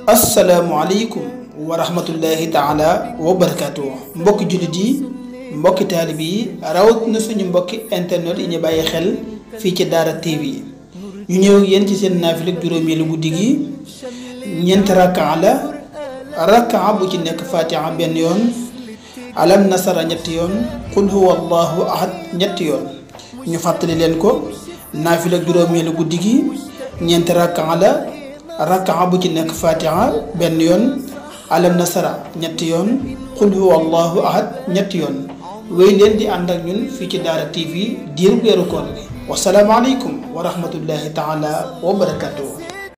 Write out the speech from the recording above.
asalaamualeykum wa rahmatullahi taala wa barakaatu mbokki jullit yi mbokki taalib yi rawat na suñu mbokki internet yi ñu bàyyi xel fii ci Daara TV ñu ñëw ak yéen ci seen naafila juróomeelu guddi gi ñeenti rakkaa la rakkaa bu ci nekk fatiha benn yoon alam nasara ñetti yoon qul huwa allahu ahad ñetti yoon ñu fàttali leen ko naafila juróomeelu guddi gi ñeenti rakkaa la rakkaa bu ci nekk fatiha benn yoon alam nasara ñetti yoon qul huwa allahu ahad ñetti yoon wéy leen di ànd ak ñun fii ci Daara TV diir weeru koor gi wasalaamaaleykum wa rahmatullahi taala wa barakatuh